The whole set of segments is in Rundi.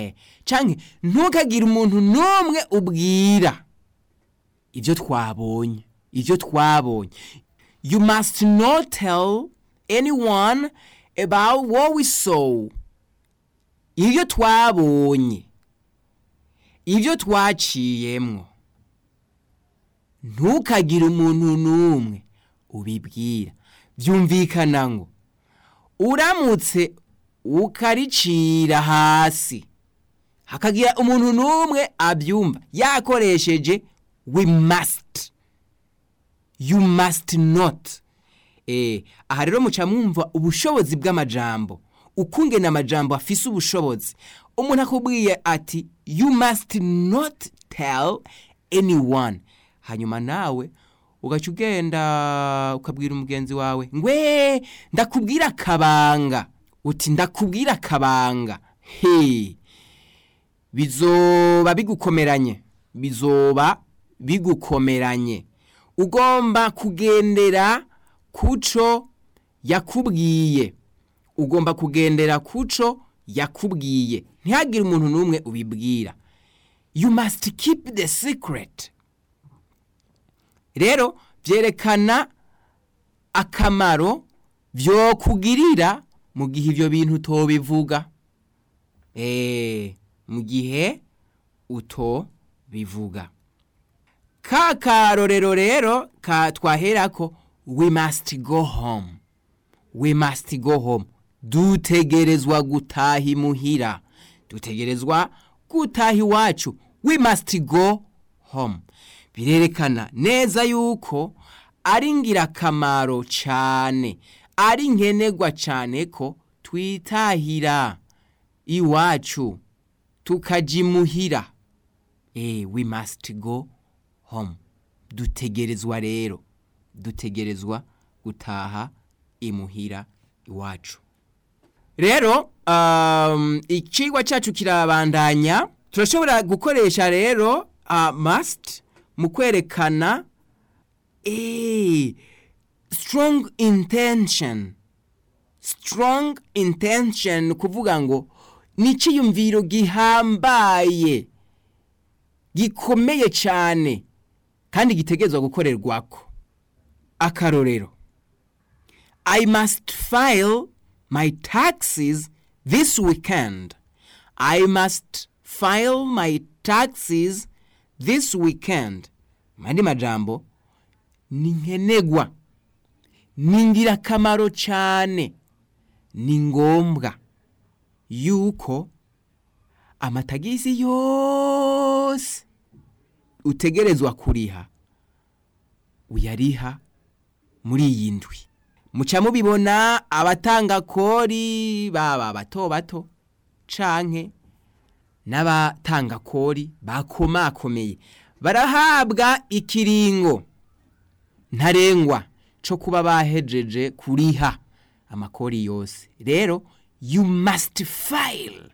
eh canke ntukagire umuntu n'umwe ubwira ibyo twabonye ibyo twabonye you must not tell anyone about what we saw ibyo twabonye ibyo twaciyemwo ntukagire umuntu n'umwe ubibwira byumvikana ngo uramutse ukaricira hasi hakagira umuntu n'umwe abyumva yakoresheje we must you must not eh aha rero muca mwumva ubushobozi bw'amajambo ukungena amajambo afise ubushobozi umuntu akubwiye ati you must not tell anyone hanyuma nawe ugaca ugenda ukabwira umugenzi wawe ngwe ndakubwira akabanga uti ndakubwira akabanga he bizoba bigukomeranye bizoba bigukomeranye ugomba kugendera kuco yakubwiye ugomba kugendera kuco yakubwiye ntihagire umuntu n'umwe ubibwira you must keep the secret rero byerekana akamaro byokugirira mu gihe ibyo bintu utobivuga eee mu gihe utobivuga ka karorero rero ka twaherako we must go home we must go home dutegerezwa gutaha imuhira dutegerezwa gutaha iwacu we must go home birerekana neza yuko ari ingirakamaro cyane ari nkenerwa cyane ko twitahira iwacu tukajya imuhira eh we must go home dutegerezwa rero dutegerezwa gutaha imuhira iwacu rero um, icigwa cyacu kirabandanya turashobora gukoresha rero uh, must mu kwerekana eh, strong intention strong intention ni kuvuga ngo ni icyiyumviro gihambaye gikomeye cyane kandi gitegerezwa gukorerwako akarorero i must file my taxes this weekend i must file my taxes this weekend mandi majambo ni nkenegwa ni ingirakamaro cyane ni ngombwa yuko amatagisi yose utegerezwa kuriha uyariha muri iyi ndwi muca mubibona abatanga kori baba bato bato canke n'abatanga kori bakomakomeye barahabwa ikiringo ntarengwa co kuba bahejeje kuriha amakori yose rero you must file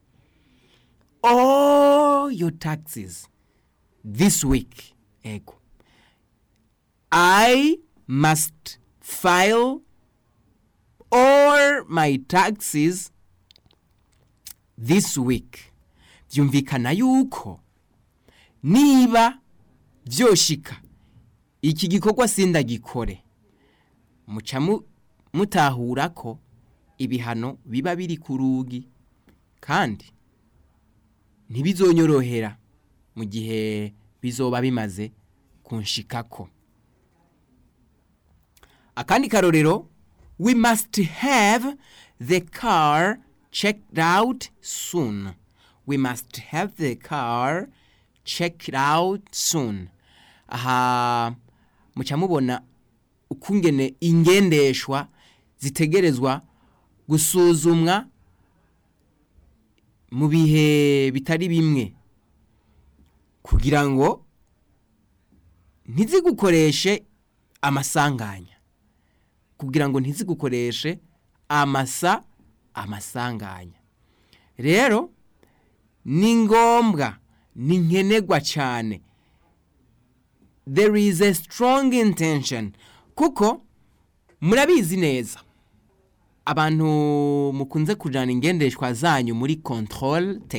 all your taxes this week ego i must file all my taxes this week byumvikana yuko niba byoshika iki gikorwa sindagikore muca mu- mutahura ko ibihano biba biri ku rugi kandi ntibizonyorohera mu gihe bizoba bimaze kunshikako akandi karorero we must have the car checked out soon we must have the car checked out soon aha muca mubona ukungene ingendeshwa zitegerezwa gusuzumwa mu bihe bitari bimwe kugira ngo ntizigukoreshe amasanganya kugira ngo ntizigukoreshe amasa amasanganya rero ni ngombwa ni nkenerwa cyane there is a strong intention kuko murabizi neza abantu mukunze kujana ingendeshwa zanyu muri control